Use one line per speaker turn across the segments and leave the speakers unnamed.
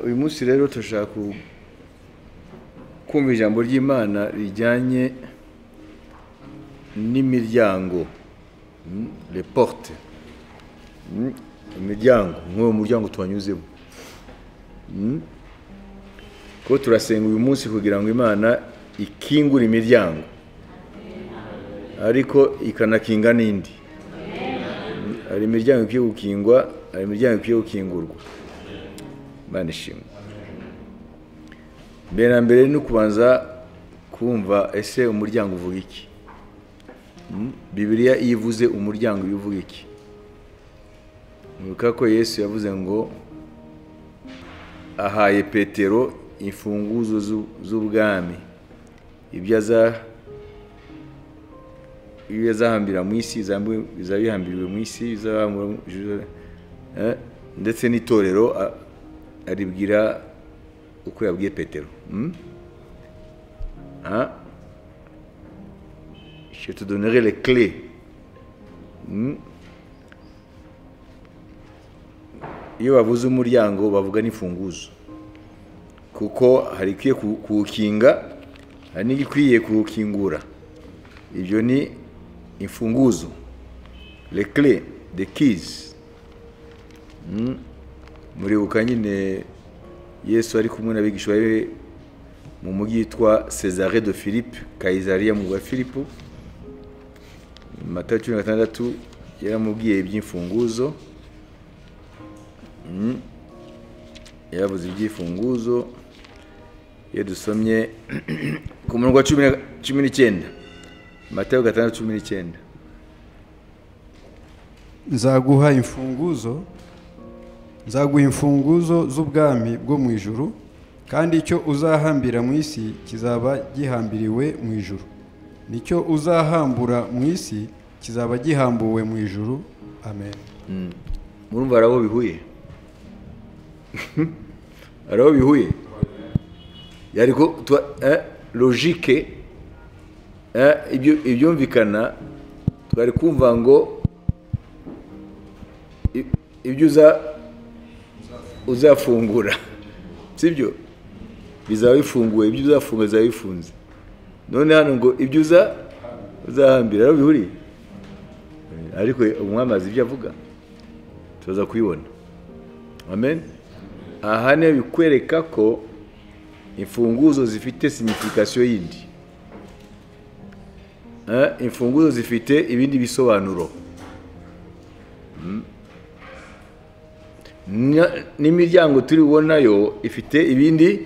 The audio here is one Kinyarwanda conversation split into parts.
uyu munsi rero turashaka kumva ijambo ry'imana rijyanye n'imiryango reporute imiryango nk'uwo muryango tuwanyuzemo ko turasenga uyu munsi kugira ngo imana ikingure imiryango ariko ikanakinga n'indi hari imiryango ikwiye gukingwa hari imiryango ikwiye gukingurwa imana ishimwe mbere na mbere ni ukubanza kumva ese umuryango uvuga iki bibiriya iyo ivuze umuryango iyo uvuga iki mwibuka ko yesu yavuze ngo ahaye petero imfunguzo z'ubwami ibyo azahambira mu isi bizaba bihambiriwe mu isi ndetse n'itorero aribwira uko yabwiye petero je te donnerai les clés. Iyo bavuze umuryango bavuga n'imfunguzo kuko hari ikwiye kuwukinga hari n'igikwiye kuwukingura ibyo ni imfunguzo le clé de keys muribuka nyine yesu ari kumwe n'abigishwa be mu mujyi witwa cesare de philippe kayizariya mu rwa philippe amata cumi na gatandatu yaramubwiye iby'imfunguzo yaravuze iby'imfunguzo iyo dusomye ku murongo wa cumi n'icyenda amata gatandatu cumi n'icyenda
nzaguha imfunguzo nzaguha imfunguzo z'ubwami bwo mu ijuru kandi icyo uzahambira mu isi kizaba gihambiriwe mu ijuru nicyo uzahambura mu isi kizaba gihambuwe mu ijuru amen
murumva hari aho bihuye hari aho bihuye logike ibyumvikana twari kumva ngo ibyo uzafungura sibyo bizaba bifunguwe ibyo uzafunga bizaba bifunze none hano ngo ibyo uza uzahambira aho bihuriye ariko umwamazi ibyo avuga tuza kubibona amen aha niho bikwereka ko imfunguzo zifite sinifikasiyo yindi imfunguzo zifite ibindi bisobanuro n'imiryango turi bubonayo ifite ibindi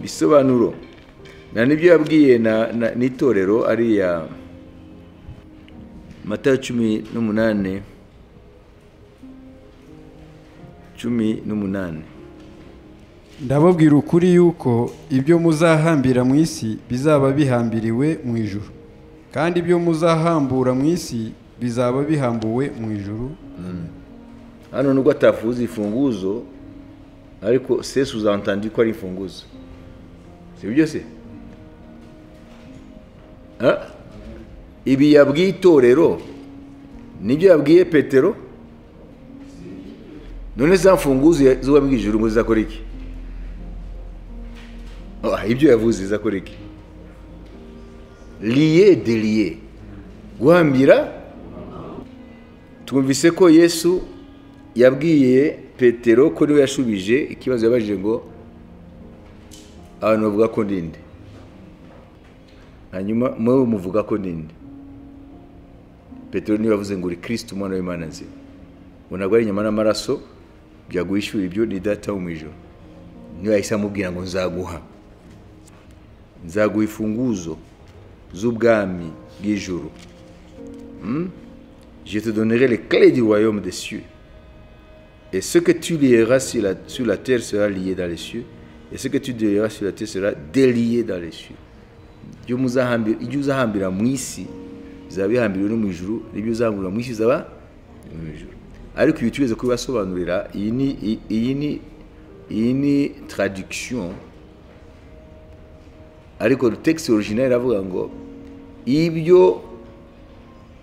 bisobanuro na nibyo yabwiye n'itorero ariya mata cumi n'umunani cumi n'umunani
ndababwira ukuri yuko ibyo muzahambira mu isi bizaba bihambiriwe mu ijuru kandi ibyo muzahambura mu isi bizaba bihambuwe mu ijuru
hano nubwo atavuze imfunguzo ariko sesi uzantandi ko ari imfunguzo si byo se ibi yabwiye itorero nibyo yabwiye petero none za mfunguzo z'uwabwiye ijuru ngo zizakora iki ibyo yavuze zizakora iki liye de liye guhambira twumvise ko yesu yabwiye petero ko niwe yashubije ikibazo yabajije ngo abantu bavuga ko ndinde hanyuma mwe muvuga ko ninde petero niba avuze ngo uri kirisiti umwana w'imana nzima ngo ntabwo ari inyama n'amaraso byaguhishyura ibyo ni data wo mu ijoro niyo yahise amubwira ngo nzaguha nzaguha imfunguzo z'ubwami bw'ijoro je te donnerai les clés du royaume des cieux et ce que tu lieras sur la, sur la terre sera lié dans les cieux et ce que tu lieras sur la terre sera délié dans les cieux ibyo uzahambira mu isi bizaba bihambiriwe no mu ijuru n'ibyo uzahambira mu isi bizaba mu ijuru ariko ibi tugeze kubibasobanurira iyi ni iyi ni iyi ni taradikisiyo ariko tekisi orujinali iravuga ngo ibyo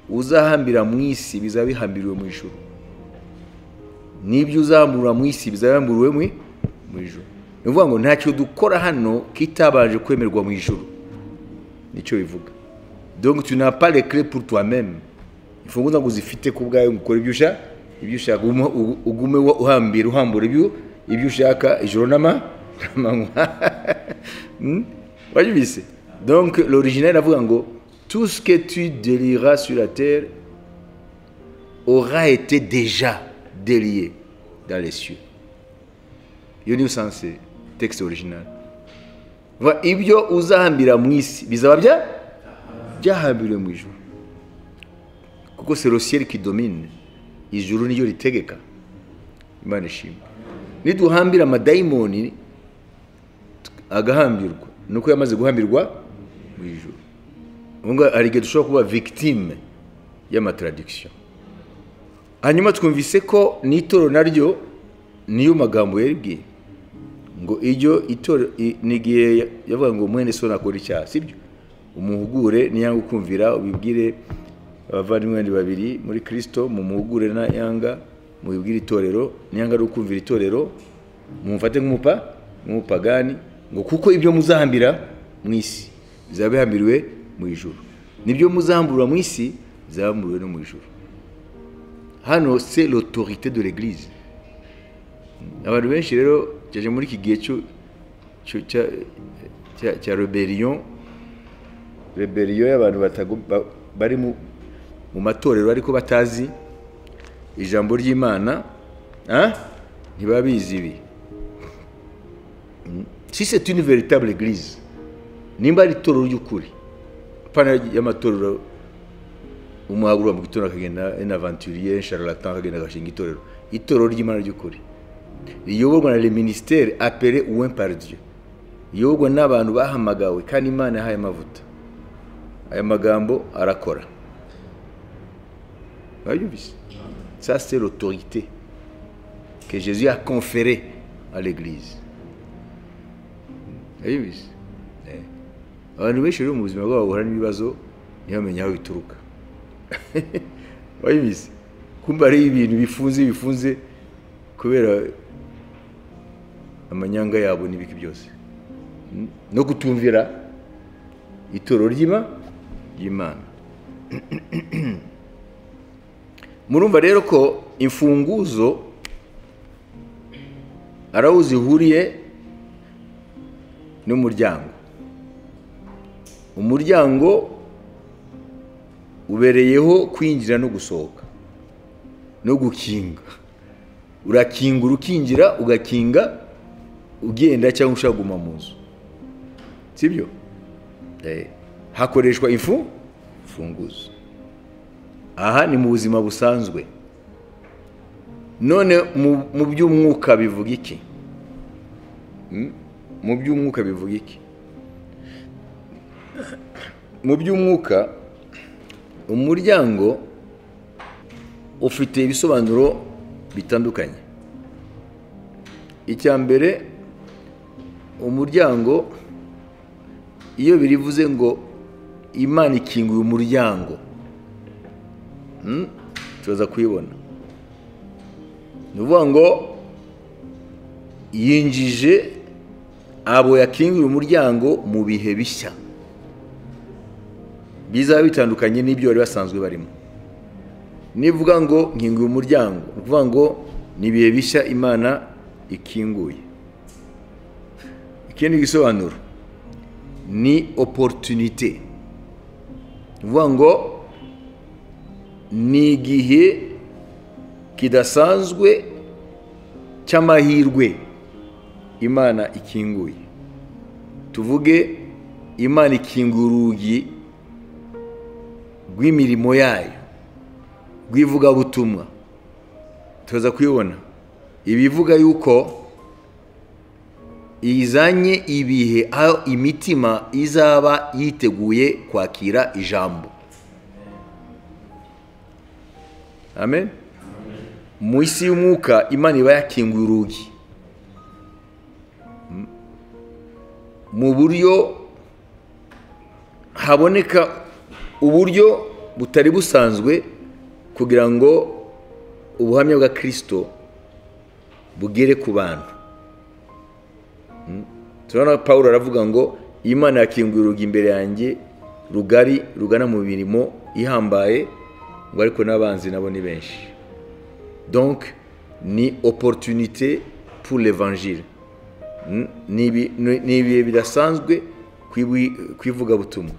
uzahambira mu isi bizaba bihambiriwe mu ijuru n'ibyo uzahambura mu isi bizaba bihambiriwe mu ijoro ni ukuvuga ngo ntacyo dukora hano kitabanje kwemerwa mu ijoro nicyo bivuga donc tu n'as pas les clés pour toi-même imfunguzo ntabwo uzifite ku bwawe ngo ukore ibyo ushaka ibyo ushaka ugume- ugu- ugume wo- uhambira uhambura ibyo ibyo ushaka ijoro n'ama- n'amanywa Hmm? urabyumvise donc l'original avuga ngo tout ce que tu délieras sur la terre aura été déjà délié dans les cieux iyo niyo usanse texte original Vuga, ibyo uzahambira mu isi bizaba bya byahambiriwe mu ijoro kuko c'est le ciel qui domine ijuru niryo ritegeka imana ishimwe niduhambira amadayimoni agahambirwa nuko yamaze guhambirwa mu ijuru ubu ngubu hari igihe dushobora kuba victime y'amataradiction hanyuma twumvise ko n'itoro naryo niyo magambo yaribwiye ngo iryo itoro i- ni igihe yavuga ngo mwene so nakora icyaha sibyo umuhugure niyanga ukumvira ubibwire abavandimwe bandi babiri muri kirisito mumuhugure niyanga mubibwire itorero niyanga ari ukumvira itorero mumufate nk'umupa nk'umupagani ngo kuko ibyo muzahambira mu isi bizaba bihambiriwe mu ijuru nibyo muzahamburwa mu isi bizahamburiwe no mu ijuru hano c'est l'autorité de l'église abantu benshi rero cyaje muri iki gihe cyo- cyo- cya- cya- cya rebellion rebellion y'abantu batago- ba- bari mu mu matorero ariko batazi ijambo ry'imana hein? ntibabizi ibi Mm. si c'est une véritable église nimba ari itorero ry'ukuri pana y'amatorero umuhagurwa mu gitondo akagenda en aventurier charlatan akagenda agashinga itorero itorero ry'imana ry'ukuri riyoborwa na le ministère appelé ouin par dieu riyoborwa n'abantu bahamagawe kandi imana yahaye amavuta aya magambo arakora mwabyumvise ça c'est l'autorité que jésus a conféré à l'église mwabyumvise Eh. abantu benshi rero mu buzima bwabo bahura n'ibibazo ntibamenye aho bituruka wabibizi kumva ari ibintu bifunze bifunze kubera amanyanga yabo n'ibiki byose Mm. no kutumvira itoro ry'ima ry'imana murumva rero ko imfunguzo ari aho zihuriye n'umuryango umuryango ubereyeho kwinjira no gusohoka no gukinga urakingura ukinjira ugakinga ugenda cyangwa ushaka kuguma mu nzu sibyo Eh, hakoreshwa ifu imfunguzo aha ni mu buzima busanzwe none mu- mu by'umwuka bivuga iki Hmm? mu by'umwuka bivuga iki mu by'umwuka umuryango ufite ibisobanuro bitandukanye icya mbere umuryango iyo birivuze ngo imana ikinguye umuryango Hmm? turaza kuyibona ni ukuvuga ngo yinjije abo yakinguriye umuryango mu bihe bishya bizaba bitandukanye n'ibyo bari basanzwe barimo nivuga ngo nkinguye umuryango ni ukuvuga ngo ni ibihe bishya imana ikinguye ikindi gisobanuro ni oporutunite ni ukuvuga ngo ni igihe kidasanzwe cy'amahirwe imana ikinguye tuvuge imana ikinguye urugi rw'imirimo yayo rw'ivugabutumwa tuza kuyibona ibivuga yuko izanye ibihe aho imitima izaba yiteguye kwakira ijambo amen mu isi y'umwuka imana iba yakinguye urugi Mm. mu buryo haboneka uburyo butari busanzwe kugira ngo ubuhamya bwa kirisito bugere ku bantu turabona paul aravuga ngo imana yakinguye urugi imbere yanjye rugari rugana mu mirimo ihambaye ngo ariko n'abanzi nabo ni benshi donc ni opportunité pour l'évangile Mm, ni ibi- ni- ni ibihe bidasanzwe ku ibu- ku ivugabutumwa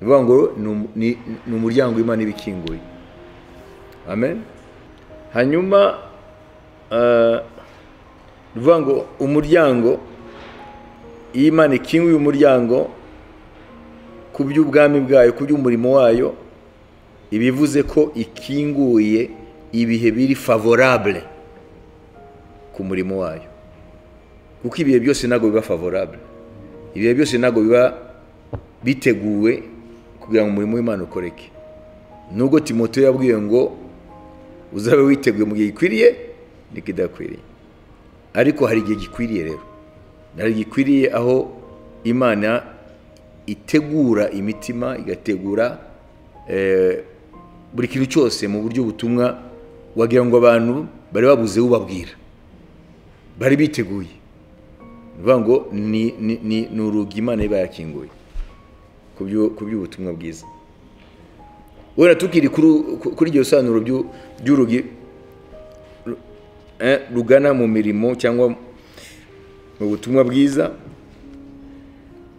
ni ukuvuga ngo ni um- ni ni umuryango w'imana iba ikinguye amen hanyuma eh, ni ukuvuga ngo umuryango iyo imana ikinguye umuryango ku by'ubwami bwayo ku by'umurimo wayo ibivuze ko ikinguye ibihe biri favorable ku murimo wayo kuko ibihe byose ntabwo biba favorable ibihe byose ntabwo biba biteguwe kugira ngo umurimo w'imana ukoreke nubwo timoteyo yabwiwe ngo uzabe witeguye mu gihe gikwiriye n'ikidakwiriye ariko hari igihe gikwiriye rero hari igihe gikwiriye aho imana itegura imitima igategura eh, buri kintu cyose mu buryo butumwa wagira ngo abantu bari babuze ubabwira bari biteguye ni ukuvuga ngo ni ni- ni- ni urugi imana iba yakinguye ku byo- ku by'ubutumwa bwiza wera tukiri kuri kuri iryo sobanuro ry'u- ry'urugi ru- eh, rugana mu mirimo cyangwa mu butumwa bwiza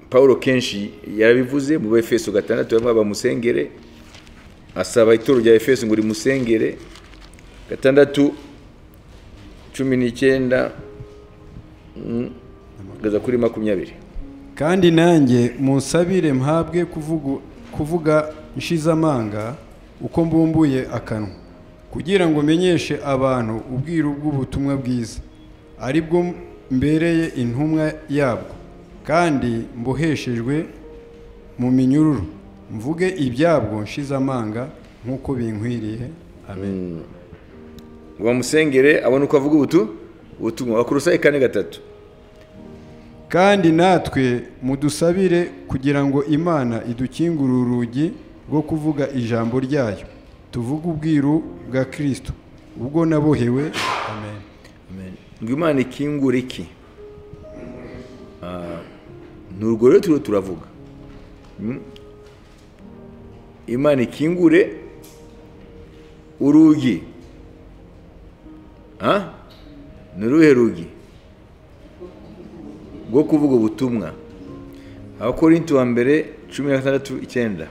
paul kenshi yarabivuze mu befeso gatandatu bamwe bamusengere asaba ituro rya efeso ngo rimusengere gatandatu cumi n'icyenda mm, kugeza kuri makumyabiri
kandi nanjye munsabire mpabwe kuvugu- kuvuga nshizamanga uko mbumbuye akanwa kugira ngo menyeshe abantu ubwiru bw'ubutumwa bwiza ari bwo mbereye intumwa yabwo kandi mboheshejwe mu minyururu mvuge ibyabwo nshizamanga nk'uko binkwiriye amen
ngo bamusengere abone uko avuga ubutu ubutumwa bakorosaye kane gatatu
kandi natwe mudusabire kugira ngo imana idukingure urugi rwo kuvuga ijambo ryayo tuvuge ubwiru bwa kirisito ubwo nabohewe amen
ngo imana ikingura iki Ah, ni urwo rero turiho turavuga Mm. imana ikingure urugi Ah? ni uruhe rugi rwo kuvuga ubutumwa abakorinto wa mbere cumi na gatandatu icyenda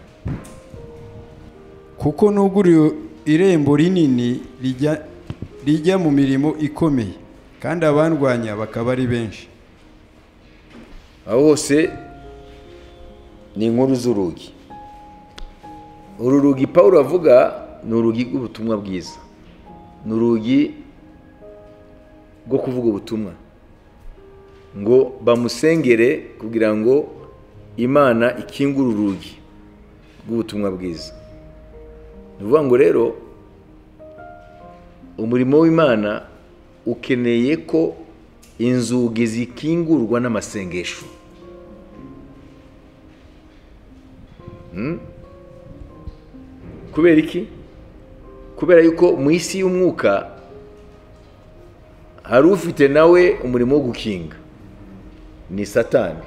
kuko nuguriye irembo rinini rijya rijya mu mirimo ikomeye kandi abandwanya bakaba ari benshi
aho hose ni inkuru z'urugi uru rugi paul avuga ni urugi rw'ubutumwa bwiza ni urugi rwo kuvuga ubutumwa ngo bamusengere kugira ngo imana ikingure urugi rw'ubutumwa bwiza ni ukuvuga ngo rero umurimo w'imana ukeneye ko inzugi zikingurwa n'amasengesho Mm? kubera iki kubera yuko mu isi y'umwuka hari ufite nawe umurimo wo gukinga ni satani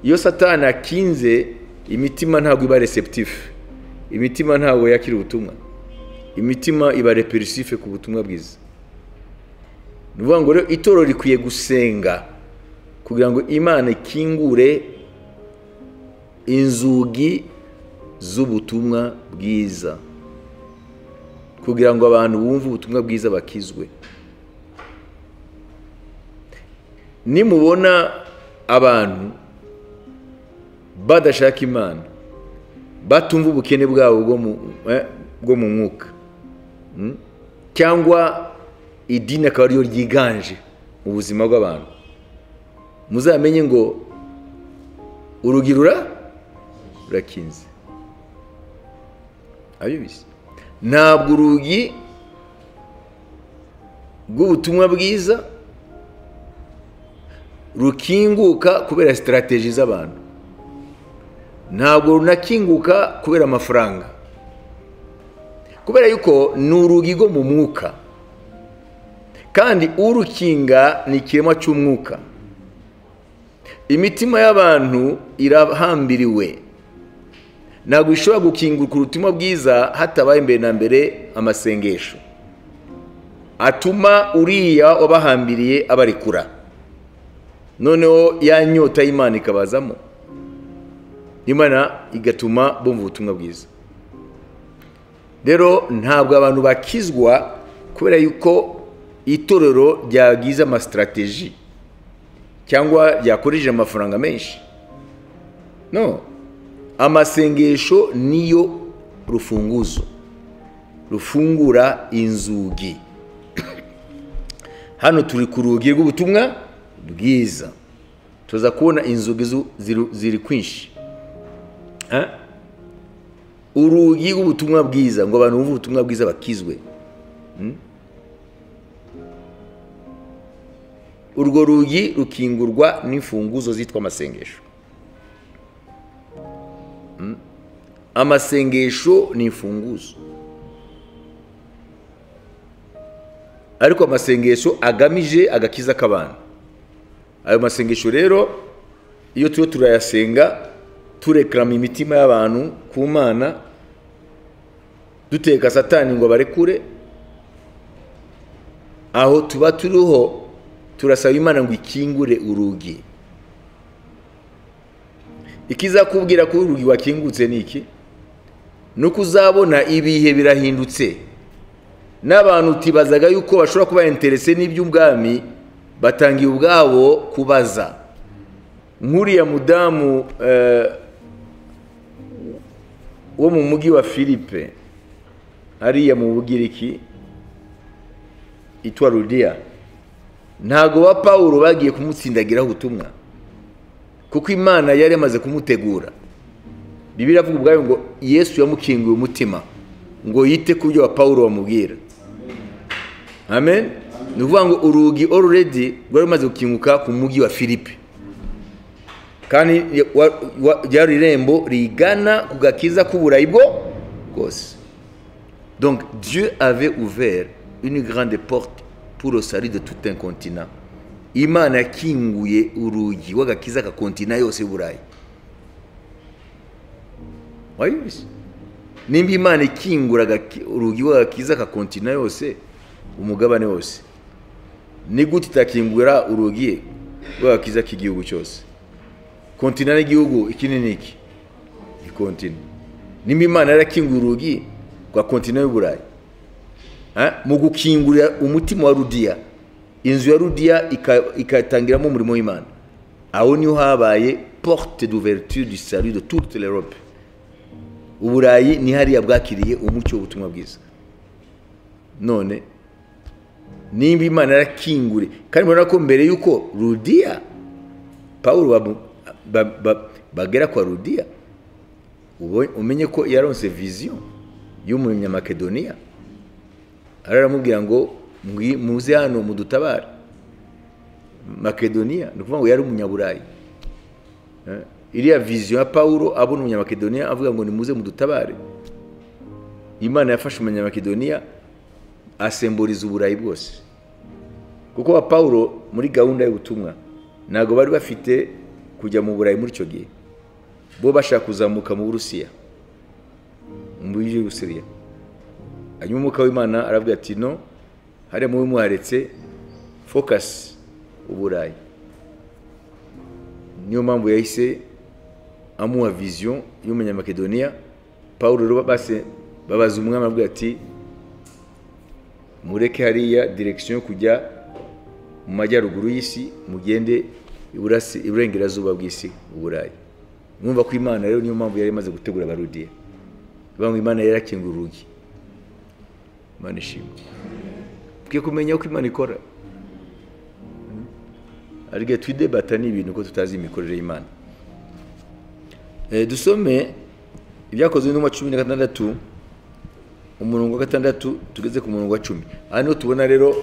iyo satani akinze imitima ntabwo iba receptif imitima ntabwo yakira ubutumwa imitima iba repulsive ku butumwa bwiza ni ukuvuga ngo rero itorero rikwiye gusenga kugira ngo imana ikingure inzugi z'ubutumwa bwiza kugira ngo abantu bumve ubutumwa bwiza bakizwe nimubona abantu badashaka imana batumva ubukene bwabo bwo mu eh, bwo mu mwuka Mm? cyangwa idini akaba ariyo ryiganje mu buzima bw'abantu muzamenye ngo urugi rura rurakinze abibizi ntabwo urugi rw'ubutumwa bwiza rukinguka kubera sitarateji z'abantu ntabwo runakinguka kubera amafaranga kubera yuko ni urugi rwo mu mwuka kandi urukinga ni ikiremwa cy'umwuka imitima y'abantu irahambiriwe ntabwo ishobora gukinguka ubutumwa bwiza hatabaye imbere na mbere amasengesho atuma uriya wabahambiriye abarekura noneho ya nyota y'imana ikabazamo imana igatuma bumva ubutumwa bwiza rero ntabwo abantu bakizwa kubera yuko itorero ryagize amasitrategi cyangwa ryakoresheje amafaranga menshi no amasengesho niyo rufunguzo rufungura inzugi hano turi ku rugi rw'ubutumwa bwiza tuza kubona inzugi zu- ziru- ziri kwinshi Ha? urugi rw'ubutumwa bwiza ngo abantu bumve ubutumwa bwiza bakizwe Mm? urwo rugi rukingurwa n'imfunguzo zitwa amasengesho Mm? amasengesho ni imfunguzo ariko amasengesho agamije agakiza k'abantu ayo masengesho rero iyo turiho turayasenga turekarama imitima y'abantu ku mana duteka satani ngo abarekure aho tuba turiho turasaba imana ngo ikingure urugi ikizakubwira ko urugi wakingutse ni iki ni uko uzabona ibihe birahindutse n'abantu utibazaga yuko bashobora kuba interese n'iby'ubwami batangiye ubwabo kubaza nk'uriya mudamu eh, wo mu mujyi wa philippe hariya mu bugiriki itwa rudiya ntago ba pawulo bagiye kumutsindagiraho ubutumwa kuko imana yari yamaze kumutegura bibiliya avuga ubwayo ngo yesu yamukinguye umutima ngo yite ku byo wa pawulo bamubwira amen ni ukuvuga ngo urugi already rwari rumaze gukinguka ku mujyi wa philippe kandi wa- wa- ryari irembo rigana ku gakiza k'uburayi bwo bwose donc dieu avait ouvert une grande porte pour le salut de tout un continent imana yakinguye urugi w'agakiza ka kontina yose y'uburayi wabizi nimba imana ikingura agaki- urugi w'agakiza ka kontina yose umugabane wose ni gute itakingura urugi rw'agakiza k'igihugu cyose kontina n'igihugu iki ni iki ikontina nimba imana yarakinguye urugi rwa kontina y'uburayi Ha? mu gukingurira umutima wa rudiya inzu ya rudiya ika- ikatangiramo umurimo w'imana aho niho habaye porte d'ouverture du salut de toute l'europe uburayi ni hariya bwakiriye umucyo w'ubutumwa bwiza none nimba imana yarakingure kandi murabona ko mbere y'uko rudiya pawulo bamu- ba- ba- bagera kwa rudiya ubo- umenye ko yaronse viziyo y'umunyamakedoniya araramubwira ngo "Mwi- muze hano mudutabare makedoniya ni ukuvuga ngo yari umunyaburayi Eh, iriya viziyo ya pawulo abona umunyamakedoniya avuga ngo nimuze mudutabare imana yafashe umunyamakedoniya asemburiza uburayi bwose kuko wa pawulo muri gahunda y'ubutumwa ntabwo bari bafite kujya mu burayi muri icyo gihe bo bashaka kuzamuka mu burusiya mu bihugu by'ubusiriya hanyuma umwuka w'imana arabwira ati no hariya mubi muharetse fokasi uburayi niyo mpamvu yahise amuha viziyo y'umunyamakedoniya paul rero base babaza umwami arabwira ati mureke hariya direkisiyo yo kujya mu majyaruguru y'isi mugende iburasi- iburengerazuba bw'isi uburayi mwumva ko imana rero niyo mpamvu yari imaze gutegura abarudiya ivuga ngo imana yari yakinguye urugi imana ishimwe twe kumenya uko imana ikora ariko twidebata ni ibintu ko tutazi imikorere y'imana Eh, dusome ibyakozwe n'umwa cumi na gatandatu umurongo wa gatandatu tugeze ku murongo wa cumi aha niho tubona rero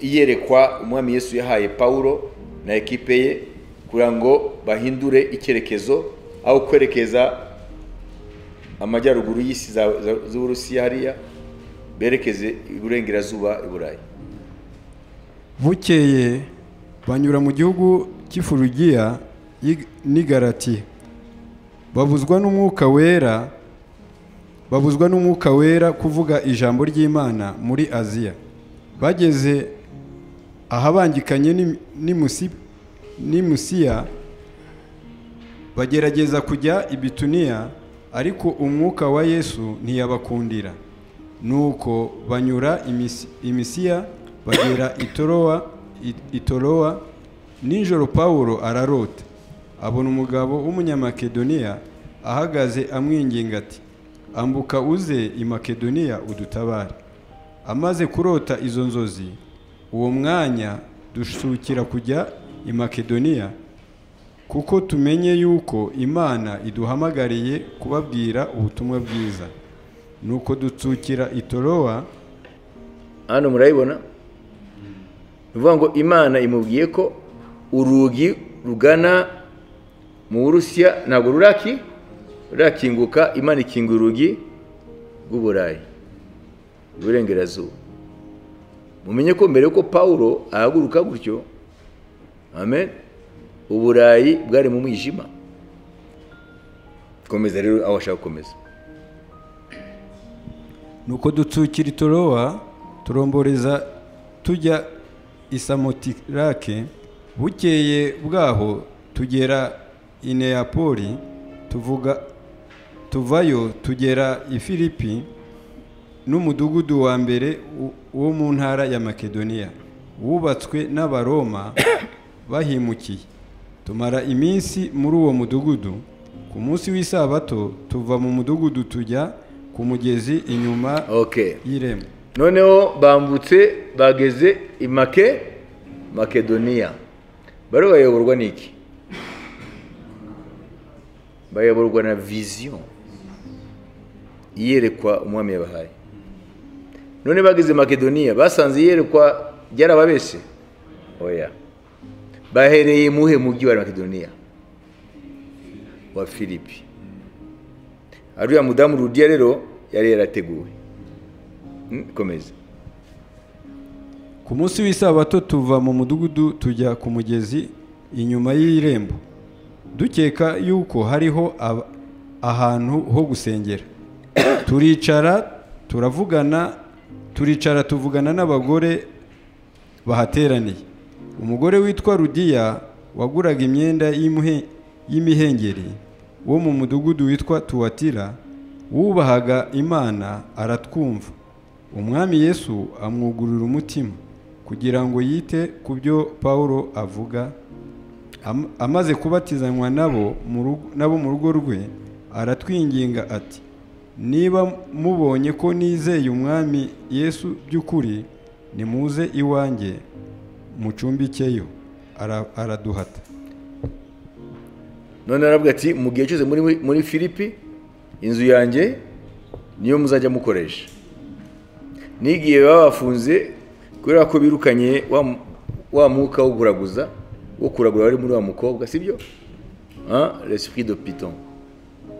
iyerekwa umwami yesu yahaye pawulo na ekipe ye kugira ngo bahindure icyerekezo aho kwerekeza amajyaruguru y'isi za- za- z'uburusiya hariya berekeze iburengerazuba i burayi
bukeye banyura mu gihugu cy'ifurugiya y'i- n'i garati babuzwa n'umwuka wera babuzwa n'umwuka wera kuvuga ijambo ry'imana muri aziya bageze ahabangikanye n'i- n'i Musi- n'i musiya bagerageza kujya i bituniya ariko umwuka wa yesu ntiyabakundira nuko banyura imisi- imisiya bagera itorowa i- itorowa nijoro pawulo ararota abona umugabo w'umunyamakedoniya ahagaze amwinginga ati ambuka uze i makedoniya udutabare amaze kurota izo nzozi uwo mwanya dusukira kujya i makedoniya kuko tumenye yuko imana iduhamagariye kubabwira ubutumwa bwiza nuko dutsukira itorowa
hano murayibona ni ukuvuga ngo imana imubwiye ko urugi rugana mu burusiya ntabwo ruraki rurakinguka imana ikingura urugi rw'uburayi iburengerazuba mumenye ko mbere yuko pawulo ahaguruka gutyo amen uburayi bwari mu mwijima komeza rero aho ashaka gukomeza
nuko dutsukira itorowa turomboreza tujya i samotirake bukeye bwaho tugera i neyapoli tuvuga tuvayo tugera i filipi n'umudugudu wa mbere wo- wo mu ntara ya makedoniya wubatswe n'abaroma bahimukiye tumara iminsi muri uwo mudugudu ku munsi w'isabato tuva mu mudugudu tujya ku mugezi inyuma
okay
y'irembo
noneho bambutse bageze i make makedoniya bari bayoborwa n'iki bayoborwa na viziyo iyerekwa umwami yabahaye none bageze i makedoniya basanze iyerekwa ryarababese oya bahereye muhe mujyi wa makedoniya wa filipi ariya mudamu rudiya rero yari yarateguwe Mm, komeza
ku munsi w'isabato tuva mu mudugudu tujya ku mugezi inyuma y'irembo dukeka yuko hariho aba- ahantu ho gusengera turicara turavugana turicara tuvugana n'abagore bahateraniye umugore witwa rudiya waguraga imyenda y'imuhe- y'imihengeri wo mu mudugudu witwa tuwatira wubahaga imana aratwumva umwami yesu amwugurura umutima kugira ngo yite ku byo pawulo avuga Am- amaze kubatizanywa nabo mu rugo- nabo mu rugo rwe aratwinginga ati niba mubonye ko nizeye umwami yesu by'ukuri nimuze iwanjye mucumbikeyo Ara- araduhata
none aravuga ati mu gihe cyose muri muri filipi inzu yanjye niyo muzajya mukoresha n'igihe baba bafunze kubera ko birukanye wa mu- wa mwuka wo kuraguza wo kuragura wari muri wa mukobwa sibyo l'esprit de piton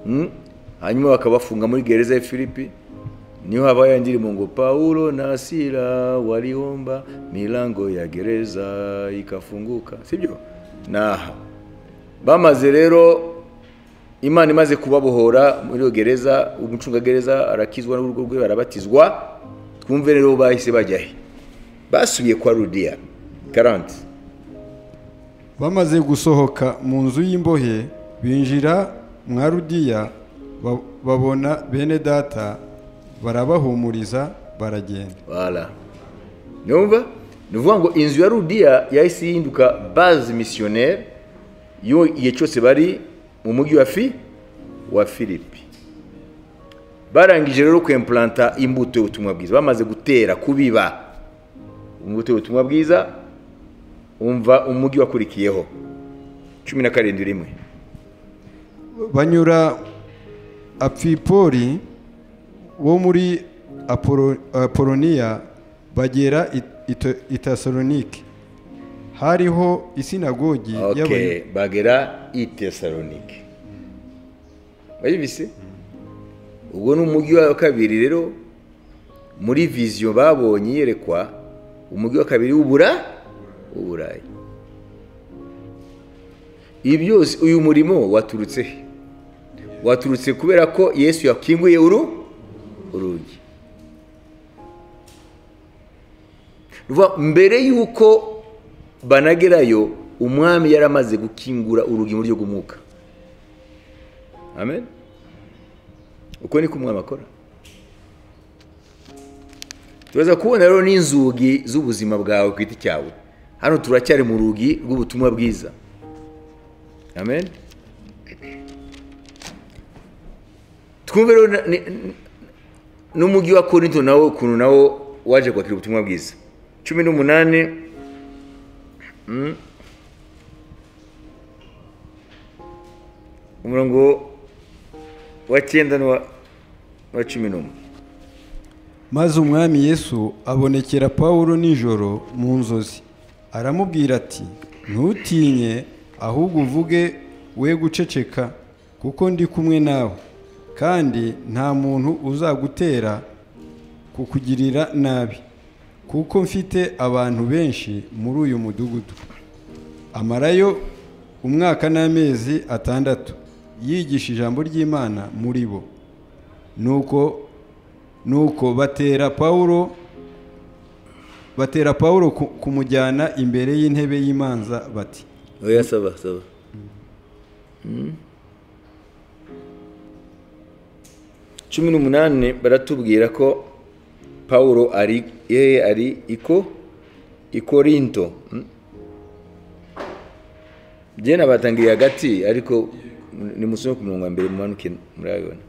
Mm? hanyuma bakabafunga muri gereza ya filipi niho habaho ya ndirimbo ngo paulo na sila walihomba milango ya gereza ikafunguka sibyo naha bamaze rero imana imaze kubabohora muri iyo gereza umucungagereza arakizwa n'urugo rwe barabatizwa twumve rero bahise bajya he basubiye kwa rudiya karanti
bamaze gusohoka mu nzu y'imbohe binjira mwa rudiya ba- babona bene data barabahumuriza baragenda
Voilà. Numva? Ni ukuvuga ngo inzu ya Rudiya yahise yihinduka base missionnaire yo igihe cyose bari mu mujyi wa fi wa Filipi. Barangije rero kwemplanta imbuto y'ubutumwa bwiza. Bamaze gutera kubiba imbuto y'ubutumwa bwiza umva umujyi wakurikiyeho. cumi na karindwi rimwe.
banyura apfipori wo muri Apolo- apoloniya bagera i- ito- i tasalonike hariho isinagogi y'Abayu-
Okay, bagera i Tesalonike. Bayibise? Ubwo ni umujyi wa kabiri rero muri viziyo babonye yerekwa umujyi wa kabiri w'ubura uburayi. ibi byose uyu murimo waturutse he waturutse kubera ko yesu yakinguye uru urugi Ruvuga, mbere y'uko banagerayo umwami yari amaze gukingura urugi mu buryo bw'umwuka amen uko niko umwami akora turaza kubona rero n'inzugi z'ubuzima bwawe ku giti cyawe hano turacyari mu rugi rw'ubutumwa bwiza amen twumve rero na- ni- ni- n'umujyi wa korinto nawo ukuntu nawo waje kwakira ubutumwa bwiza cumi n'umunani mm, umurongo wa cyenda n'uwa n'uwa cumi n'umwe
maze umwami yesu abonekera pawulo nijoro mu nzozi aramubwira ati ntutinye ahubwo uvuge we guceceka kuko ndi kumwe nawe kandi nta muntu uzagutera kukugirira nabi kuko mfite abantu benshi muri uyu mudugudu amarayo umwaka n'amezi atandatu yigisha ijambo ry'imana muri bo nuko nuko batera pawulo batera pawulo ku- kumujyana imbere y'intebe y'imanza bati
oya saba saba cumi n'umunani baratubwira ko pawulo ari yeye ari iko ikorinto mm? jye nabatangiriye hagati ariko nimusome ku murongo wa mbere mumanuke murabibona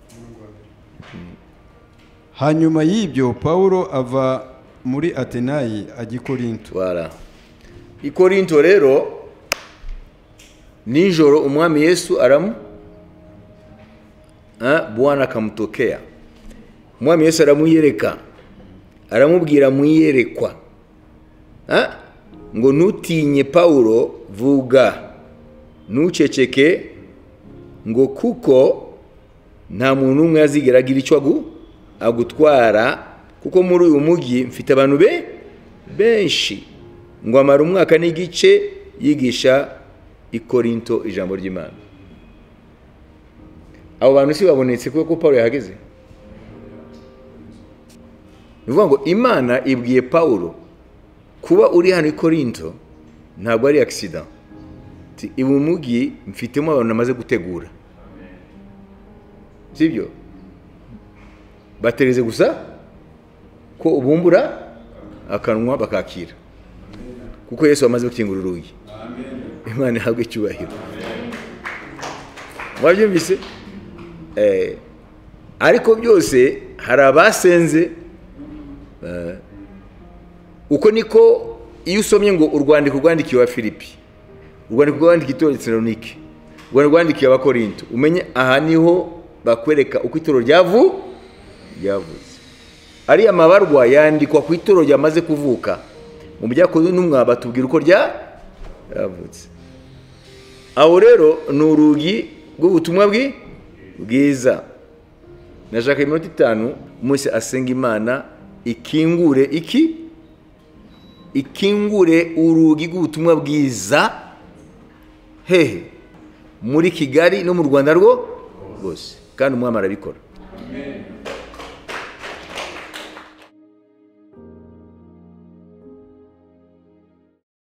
hanyuma y'ibyo pawulo ava muri atenayi ajya i korinto
Voilà. I Korinto rero nijoro umwami Yesu aramu Ah, Bwana akamutokea. Umwami Yesu aramwiyereka. Aramubwira mwiyerekwa. Ah, ngo ntutinye Paulo vuga. Ntuceceke ngo kuko nta muntu umwe azigera agira icyo agu- agutwara kuko muri uyu mujyi mfite abantu be benshi ngo amara umwaka n'igice yigisha i korinto ijambo ry'imana abo bantu si babonetse kubera ko pawulo yahageze ni ukuvuga ngo imana ibwiye pawulo kuba uri hano i korinto ntabwo ari akisida uyu mujyi mfitemo abantu namaze gutegura sibyo batereze gusa ko ubumbura akanwa bakakira kuko yesu amaze gukingura urugi imana ihabwe icyubahiro mwabyumvise Eh, ariko byose hari abasenze eh, uko niko iyo usomye ngo urwandiko rwandikiwe wa filipi urwandiko rwandikiwe itorero tesalonike urwandiko rwandikiwe abakorinto umenye aha niho bakwereka uko itorero ryavu ryavuze ariya mabarwa yandikwa ku ituro ryamaze kuvuka mu byakozwe n'umwa batubwira uko rya ravutse aho rero ni urugi rw'ubutumwa bwi bwiza nashaka iminota itanu umunsi asenga imana ikingure iki ikingure urugi rw'ubutumwa bwiza hehe muri kigali no mu rwanda rwo rwose kandi umwami arabikora